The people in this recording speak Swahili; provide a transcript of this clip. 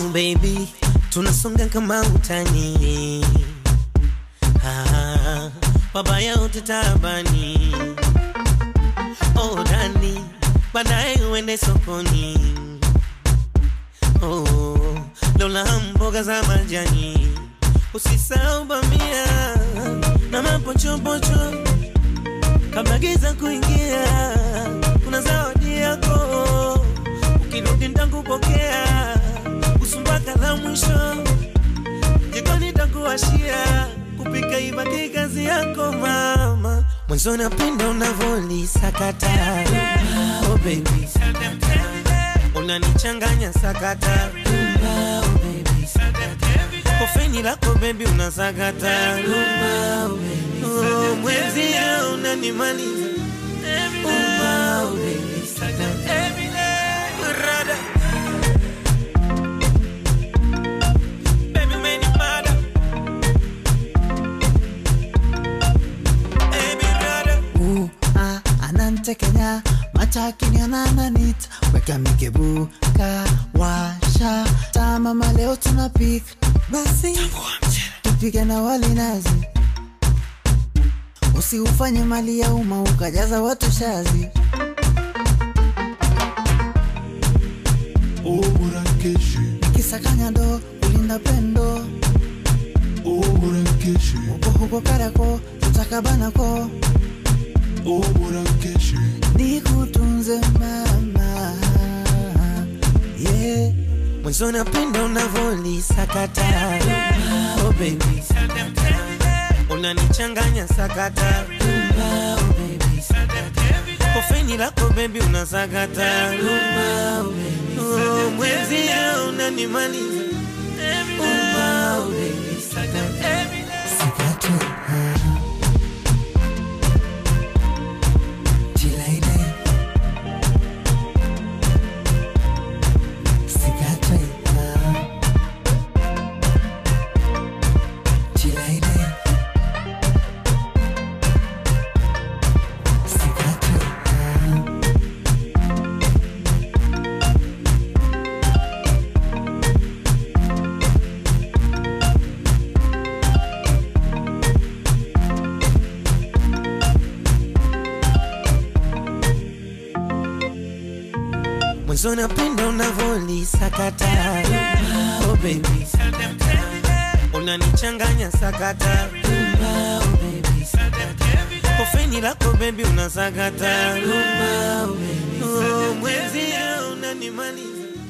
baby tunasonga kama utani ah, wabaya wote tabani oh, dani baadaye uende sokoni oh, lola mboga za majani usisahau bamia na mapochopocho kabla giza kuingia kuna zawadi yako ukirudi ntakupokea usumbaka la mwisho jikoni takuwashia kupika ibaki kazi yako mama mwenzo napenda unavolisakata oh baby unanichanganya sakata oh baby kofeni lako bebi unasakata oh, mwezia unanimaliza oh, baby. Rada. Baby, umenimada. Baby, rada. Uh, ah, anantekenya matakini anananit weka mikebu kawasha tamama leo tunapik basi tupike na wali nazi usiufanye mali ya umma ukajaza watu shazi Oburankeshi, kisakanya ndo kulinda pendo Oburankeshi, uko huko karako tutakabanako Oburankeshi, nikutunze mama yeah. mwenzo napenda unavolisakata oh baby unanichanganya sakata oh baby kofeni lako bebi unasakata oh, mwezia unanimaliza oh, baby Sikate, ah. Chilaide. Sikate, ah. Chilaide. Sikate, ah. mwenzo napenda unavolisakata oh baby unanichanganya sakata oh baby kofeni lako bebi unasakata oh, mwezia unanimaliza